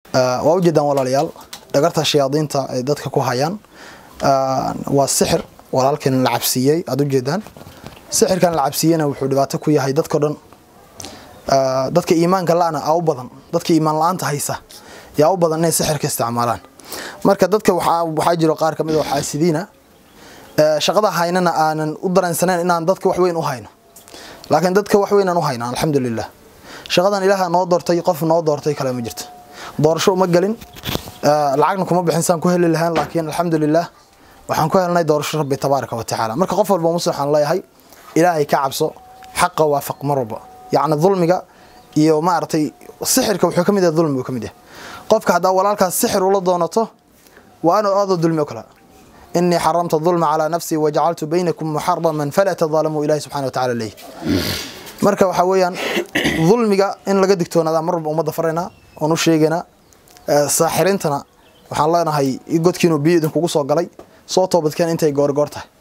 waa ujeedaan walaalayaal dhagarta shayaadiinta ay dadka ku hayaan waa sixir walaalkan la cabsiiyey aad ujeedaan sixirkan la cabsiiyena wuxuu dhibaato ku yahay dadkao dhan dadka iimaanka la-na aa u badan dadka iimaan la-aanta haysa yaa u badan inay sixirka isticmaalaan marka dadka waxaa jiro qaar kamid oo xaasidiina shaqada haynana aanan u dareensaneyn inaan dadka waxweyn u hayno laakiin dadka waxweynaan u hayna alxamdulilah shaqadan ilaaha noo doortay qof noo doortay kale ma jirto doorasho uma gelin lacagna kuma bixin saan ku heli lahayn laakiin alxamdulilah waxaan ku helnay doorasho rabbi tabaaraka wa tacaala marka qof walba muslim waxaan leeyahay ilaahay ka cabso xaqa waafaq mar walba yacni dulmiga iyo maaragtay sixirka wuxuu ka mid yahay dulmigu ka mid yahay qofka haddaa walaalkaas sixir ula doonato waa inuu aadoo dulmi o kale inii xaramta dulma calaa nafsii wajacaltu baynakum muxaraman falaa tadaalamuu ilahi subxana wa tacala leyh marka waxaa weeyaan dulmiga in laga digtoonadaa mar walba ummadda faraynaa oon u sheegaynaa saaxirintana waxaan leenahay godkiinuu biyo idinkugu soo galay soo toobadkeen intay goorgoor tahay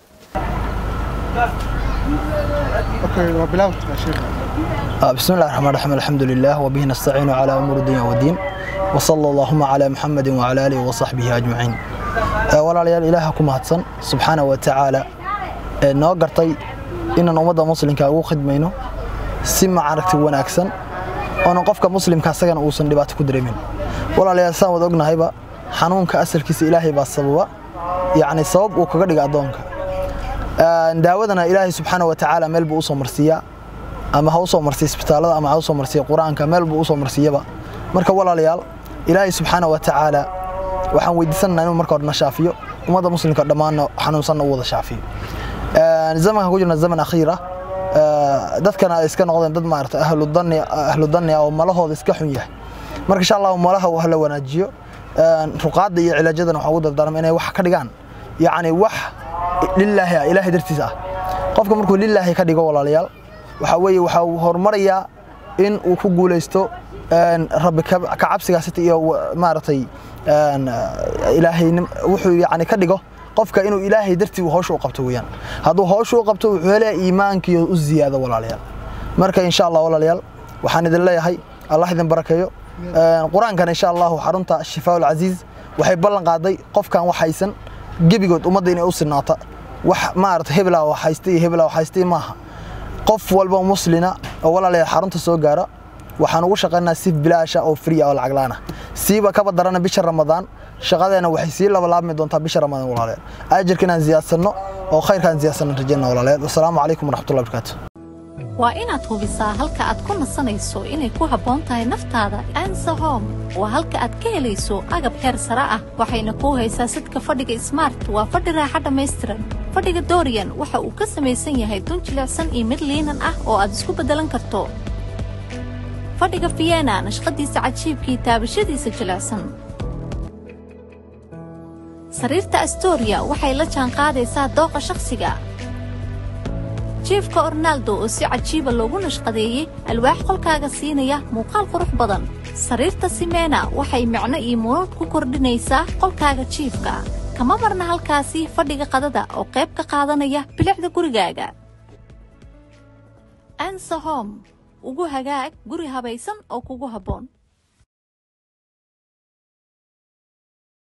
بسم الله الرحمن الرحيم الحمد لله وبه نستعين على أمور الدنيا والدين وصلى اللهم على محمد وعلى آله وصحبه أجمعين walaalyaal ilaaha ku mahadsan subxaana wa tacaala ee noo gartay inaan ummadda muslimka ugu khidmayno si macaragti wanaagsan oonan qofka muslimka asagana uusan dhibaato ku dareemin walaalayaal saan wada ognahayba xanuunka asalkiisa ilaahay baa sababa yacni sabab uu kaga dhiga addoonka daawadana ilaahay subxaana wa tacaala meel buu usoo marsiiyaa ama ha usoo marsiya isbitaallada ama ha usoo marsiya qur-aanka meel buu usoo marsiiyaba marka walaalayaal ilaahay subxaana wa tacaala waxaan weydiisananaa inuu marka hore na shaafiyo ummadda muslimka dhammaanna xanuunsanna u wada shaafiyo zamanka ku jirna zaman akhiira dadkana ay iska noqdeen dad maarata ahludanni ahludanni oo malahooda iska xun yahay marka insha allahu malaha hala wanaajiyo ruqaadda iyo cilaajadana waxaan ugu dardaarma inay wax ka dhigaan yacni wax lilaahi ah ilaahay dartiis ah qofka markuu lilaahi ka dhigo walaalayaal waxaa weeye waxaa horumarayaa in uu ku guulaysto rabbi ka cabsigaasita iyo maaragtay ilaahay wuxuu yani ka dhigo qofka inuu ilaahay dartii hawsha u qabto weeyaan hadduu hawsha u qabto wuxuu helaya iimaankiyo u ziyaado walaalayaal marka insha allah walaalayaal waxaan idin leeyahay allah idin barakeeyo qur-aankan insha allahu xarunta shifaa ulcasiiz waxay ballan qaaday qofkan wax haysan gebigood ummadda inay u sinaata wax maarata hebelaa wax haysta iyo hebelaa wax haystay maaha qof walba muslina oo walaalayaal xarunta soo gaara waxaan ugu shaqaynaa si bilaasha oo free oo lacag la'aan ah siiba kaba darana bisha ramadaan shaqadeena waxay sii labalaabmi doontaa bisha ramadaan walaalayaal ajirka inaan ziyaadsano oo khayrkaan ziyaadsano rajayna walaalayaal wasalaamu calaykum waraxmatullahi barakaatu waa inaad hubisaa halka aad ku nasanayso inay ku habboon tahay naftaada ansa home waa halka aad ka helayso agab heer sare ah waxayna kuu haysaa sidka fadhiga smart waa fadhi raaxa dhammaystiran fadhiga dorian waxa uu ka samaysan yahay dun jilicsan iyo mid liinan ah oo aad isku beddelan karto fadhiga fiyena nashqadiisa cajiibkii taabashadiisa jilicsan sariirta astoria waxay la jaanqaadaysaa dooqa shakhsiga jiefka ornaldo oo si cajiiba loogu nashqadeeyey alwaax qolkaaga siinaya muuqaal qurux badan sariirta simena waxay micno iyo munuud ku kordhinaysaa qolkaaga jiifka kama marna halkaasi fadhiga qadada oo qayb ka qaadanaya bilicda gurigaaga ansa home ugu hagaag guri habaysan oo kugu habboon